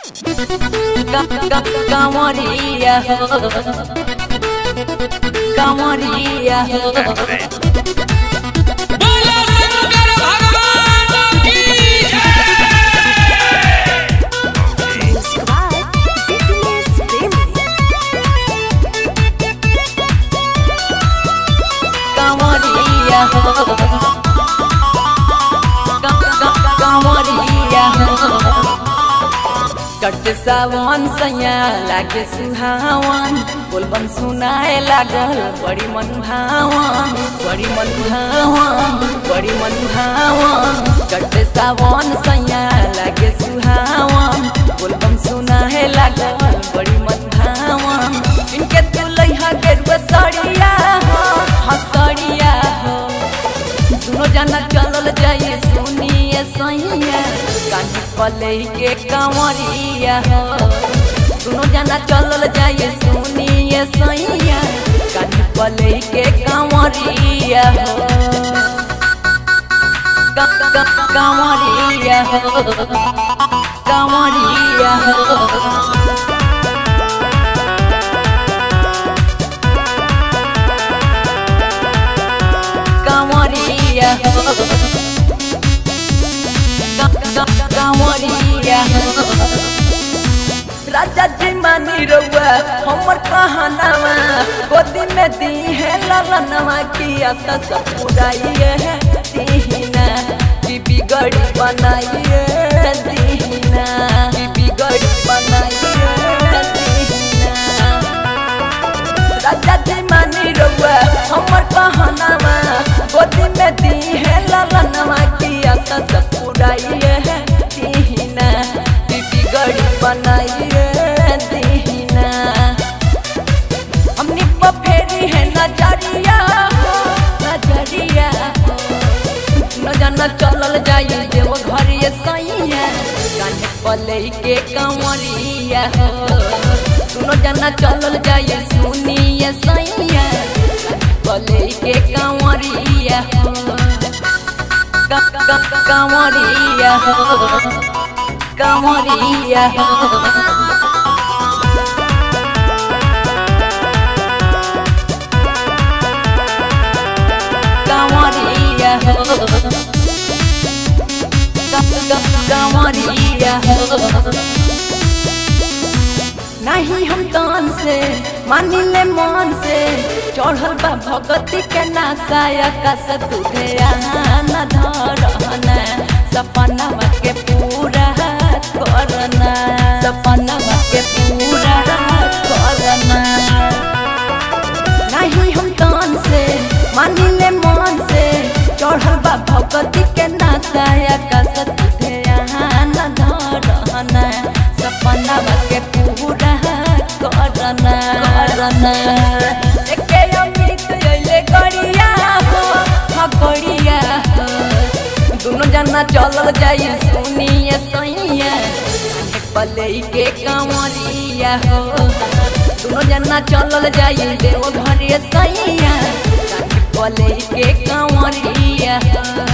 कांवरिया हो कांवरिया हो बोलो शंकर भगवान की कांवरिया हो कांवरिया हो कट सावन सैया लागे सुहावन बोलबम सुनाए लागल बड़ी मन भावन बड़ी मन भावन बड़ी मन भावन कट सावन सैया लागे सुहावन बोलबम सुनाए लागल बड़ी मन भावन इनके दुलैहा गेरुआ सड़िया हो हसड़िया हो दुनो जना चलल जाइए सुनिए सैया कानी पले के कांवरिया हो दुनो जना चलल जाइए सुनिए सैया कानी पले के कांवरिया हो का- का- कांवरिया हो कांवरिया हो कांवरिया हो का- का- कांवरिया हो राजा जी मानी रउआ हमर कहनावा गोदी में दी है ललनवा की आशा सब पुराइए है दीहिना की बिगड़ी बनाइए दीहिना की बिगड़ी बनाइए दीहिना राजा जी मानी रउआ हमर कहनावा गोदी में दी है ललनवा की आशा सब पुराइए है दीहिना बीबी गड़ी बनाइए दीहिना हमनी पर फेरी है नजरिया हो नजरिया हो न जाना चलल जाइए देव घर ये सैया काने पले के कंवरिया हो सुनो जाना चलल जाइए सुनिए सैया पले के कंवरिया हो क- क- कंवरिया हो कंवरिया हो कंवरिया हो कांवरिया हो नहीं हम कान से मानी ले मन से चढ़ल बा भगती के नासाया का सतुधे न धरना सपना के पूरा करना सपना के पूरा करना नहीं हम कान से मानी ले मन से चढ़ल बा भगती के नासाया का सतुधे न धरना सपना के पूरा करना करना एके अमित अइले गड़िया हो हाँ गड़िया हो दोनों जना चलल जाइए सुनिए सैया पले के कांवरिया हो दोनों जना चलल जाइए देव घर सैया पले के कांवरिया हो